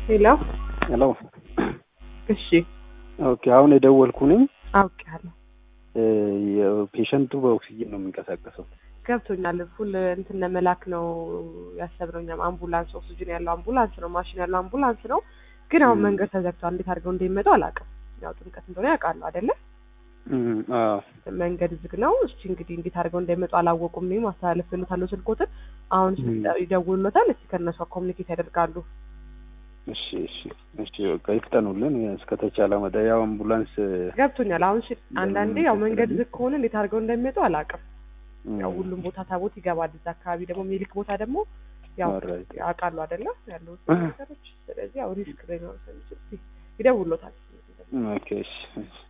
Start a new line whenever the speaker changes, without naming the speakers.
ሄሎ
ሄሎ
እሺ
ኦኬ አሁን የደወልኩ ነኝ
አውቄያለሁ
የፔሸንቱ በኦክሲጅን ነው የሚንቀሳቀሰው
ገብቶኛል ፉል እንትን ለመላክ ነው ያሰብነው እኛም አምቡላንስ ኦክሲጅን ያለው አምቡላንስ ነው ማሽን ያለው አምቡላንስ ነው ግን አሁን
ም።
መንገድ ተዘግቷል እንዴት አድርገው እንደሚመጡ አላውቅም ያው ጥምቀት እንደሆነ ያውቃሉ አይደለ
እም፣ አዎ
መንገድ ዝግ ነው እስቲ እንግዲህ እንዴት አድርገው እንደሚመጡ አላወቁም እኔም አስተላልፍልዎታለሁ ስልኮትን አሁን
ም።
ይደውሉለታል እስቲ ከእነሱ ኮሚኒኬት ያደርጋሉ
እሺ እሺ እሺ በቃ ይፍጠኑልን እስከተቻለ መጠ ያው አምቡላንስ
ገብቶኛል አሁን ሽ- አንዳንዴ ያው መንገድ
ስለዚህ-
ዝግ ከሆነ እንዴት አድርገው እንደሚመጡ አላውቅም
እም፣
ያው ሁሉም ቦታ ታቦት ይገባል እዛ አካባቢ ደግሞ ሚልክ ቦታ ደግሞ ያው
alright።
ያውቃሉ አይደለ ያሉት ነገሮች ስለዚህ ያው ሪስክ ላይ ነው ስለሚችል ይደውሎታል
ኦኬ እሺ እሺ